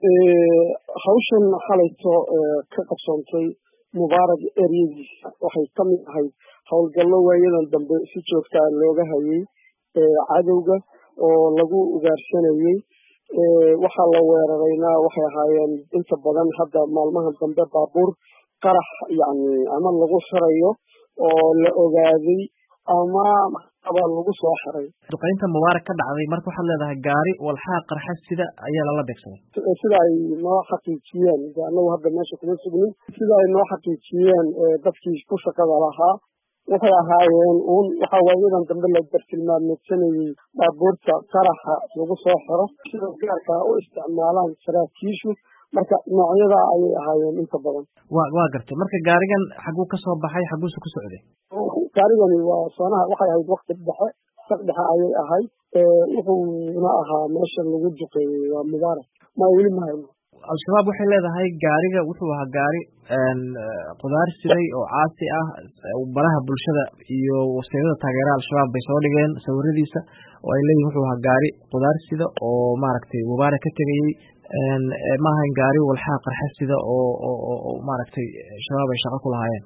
hawshan xalayto ka qabsoontay mubaarag eryadiisa waxay ka mid ahayd howlgallo waayadan dambe si joogtaa looga hayay cadowga oo lagu ugaarsanayey waxaa la weerarayna waxay ahaayeen inta badan hadda maalmaha dambe baabuur qarax yani ama lagu xirayo oo la ogaaday ama aba lagu soo xiray duqaynta mubaarak ka dhacday marka waxaad leedahay gaari walxaha qarxa sida ayaa lala beegsaday sida ay noo xaqiijiyeen de anagu hadda meesha kuma sugnin sida ay noo xaqiijiyeen dadkii ku shaqada lahaa waxay ahaayeen uun waxa waayadan dambe la bartilmaamedsanayey baabuurta qaraxa lagu soo xiro sida gaarka u isticmaalaan saraakiishu marka noocyada ayay ahaayeen inta badan wa waa gartay marka gaarigan xaguu ka soo baxay xaguuse ku socday gaarigani waa soonaha waxay ahayd wakti dhexe saq dhexe ayay ahayd wuxuuna ahaa meesha lagu duqeeyey waa mubaarak ma weli ma hayno al-shabaab waxay leedahay gaariga wuxuu ahaa gaari qudaar siday oo caasi ah baraha bulshada iyo wasiirada taageeraha al-shabaab bay soo dhigeen sawiradiisa oo ay leeyihin wuxuu ahaa gaari qudaar sida oo maaragtay mubaarak ka tegayey maahayn gaari walxaha qarxa sida oo oo maaragtay shabaab ay shaqo ku lahaayeen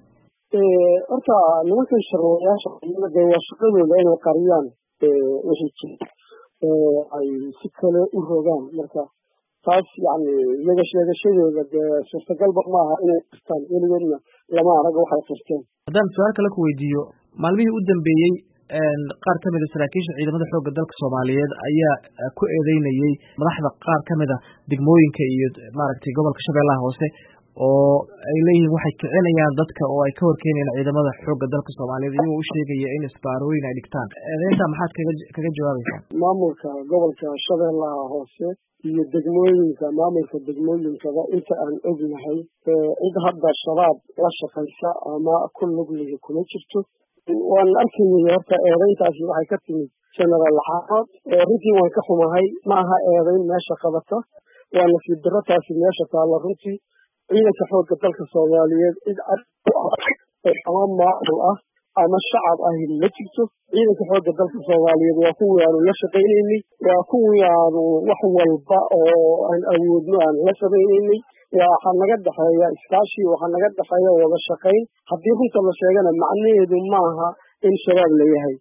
horta nimankan sharwayaasha de waa shaqadooda inay qariyaan wixii jira ay si kale u rogaan marka taas yani iyaga sheegashadooda dee suurtagalba maaha inay qirtaan weligoodna lama arag waxay qirteen haddaan su-aal kale ku weydiiyo maalmihii u dambeeyey qaar ka mida saraakiisha ciidamada xoogga dalka soomaaliyeed ayaa ku eedeynayey madaxda qaar ka mid a degmooyinka iyo maaragtay gobolka shabeellaha hoose oo ay leeyihiin waxay kicinayaan dadka oo ay ka horkeenayaan ciidamada xoogga dalka soomaaliyeed iyagoo u sheegaya in isbaarooyin ay dhigtaan eedeynta maxaad kaga kaga jawaabaysaa maamulka gobolka shabeellaha hoose iyo degmooyinka maamulka degmooyinkaba inta aan ognahay cid hadda shabaab la shaqaysa ama ku lug lihi kuma jirto waan arkayay horta eedeyntaasi waxay ka timid genaraal xaafad runtii waan ka xumahay ma aha eedeyn meesha qabata waa nasiib darro taasi meesha taalla runtii ciidanka xoogga dalka soomaaliyeed cid ama maamul ah ama shacab ahi ma jirto ciidanka xoogga dalka soomaaliyeed waa kuwii aanu la shaqaynaynay waa kuwii aanu wax walba oo aan awoodno aan la samaynaynay waxaa naga dhexeeya iskaashi waxaa naga dhexeeya wada shaqayn haddii runta la sheegana macnaheedu maaha in shabaab la yahay